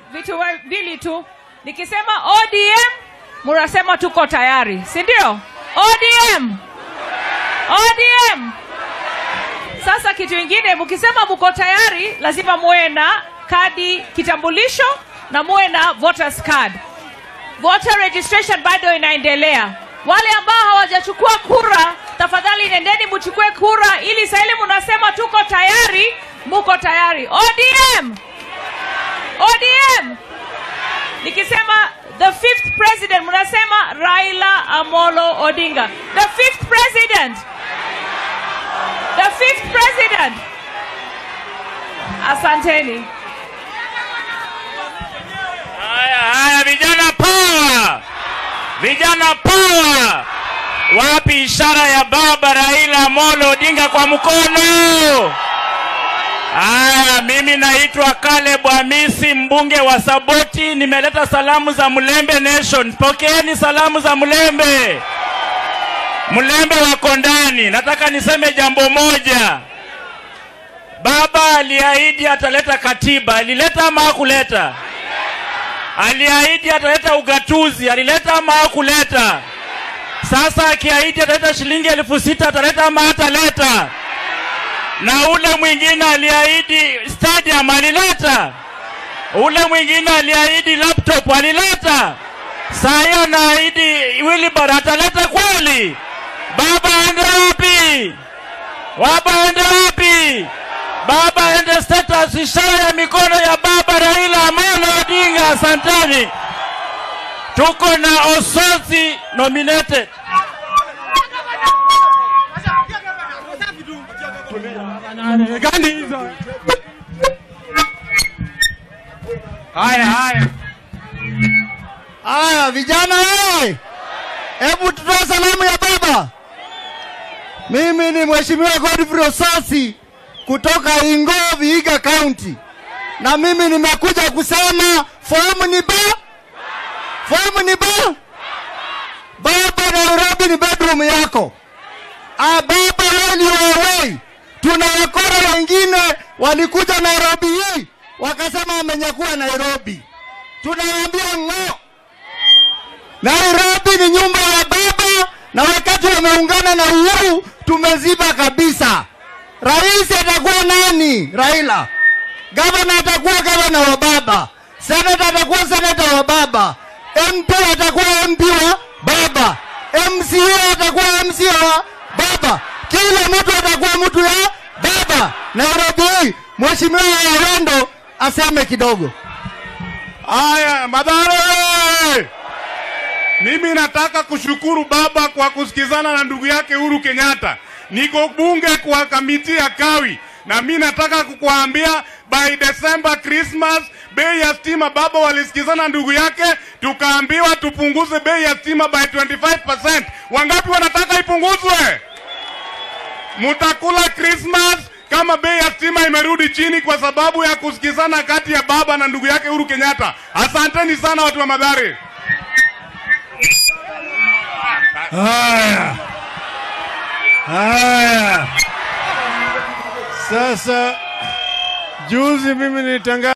vitu we- vili tu nikisema odm mnasema tuko tayari si ndio odm odm sasa kitu ingine mkisema mko tayari lazima muwe na kadi kitambulisho na muwe na voters card voter registration bado inaendelea wale ambao hawajachukua kura tafadhali nendeni mchukue kura ili sahili mnasema tuko tayari muko tayari odm odm nikisema the fifth president mnasema raila amolo odinga the fifth president the fifth president asanteni Haya, haya, vijana power, vijana power. Wapi ishara ya baba Raila Amolo Odinga kwa mkono? Haya, mimi naitwa Caleb Hamisi, mbunge wa Saboti. Nimeleta salamu za Mlembe Nation. Pokeeni salamu za Mlembe. Mlembe wako ndani. Nataka niseme jambo moja. Baba aliahidi ataleta katiba. Alileta ama hakuleta? Aliahidi ataleta ugatuzi. Alileta ama hakuleta? Sasa akiahidi ataleta shilingi elfu sita ataleta ama hataleta? Na ule mwingine aliahidi stadium alileta? Ule mwingine aliahidi laptop alileta? Saa hiyo anaahidi Wilibur ataleta kweli? Baba aende wapi? Baba aende wapi? Baba aende status, ishara ya mikono ya baba Raila Amolo Odinga. Asanteni, tuko na Ososi nominated. gani hizo? Haya haya Aya, vijana wewe, hebu tutoe salamu ya baba. Mimi ni Mheshimiwa Godfrey Osasi kutoka Ingo, Vihiga County, na mimi nimekuja kusema fomu ni ba fomu ni ba baba, Nairobi ni bedroom yako. Ah, baba, wewe ni wewe. Tuna wakora wengine walikuja Nairobi hii wakasema wamenyakua Nairobi, tunawaambia ng'o. Nairobi ni nyumba ya baba, na wakati wameungana na Uhuru tumeziba kabisa. Rais atakuwa nani? Raila. Gavana atakuwa gavana wa baba, senata atakuwa senata wa baba, MP atakuwa MP wa baba, MCA atakuwa MCA wa baba, kila mtu atakuwa mtu ya baba. Nairobi hii, Mheshimiwa Awendo aseme kidogo. haya, Mathare, mimi nataka kushukuru baba kwa kusikizana na ndugu yake Uhuru Kenyatta. Niko bunge kwa kamiti ya Kawi, na mi nataka kukuambia by December Christmas bei ya stima baba walisikizana ndugu yake, tukaambiwa tupunguze bei ya stima by 25%. Wangapi wanataka ipunguzwe? Mutakula Christmas kama bei ya stima imerudi chini kwa sababu ya kusikizana kati ya baba na ndugu yake Uhuru Kenyatta. Asanteni sana watu wa Madhari. Haya, haya. Sasa juzi mimi nilitangaza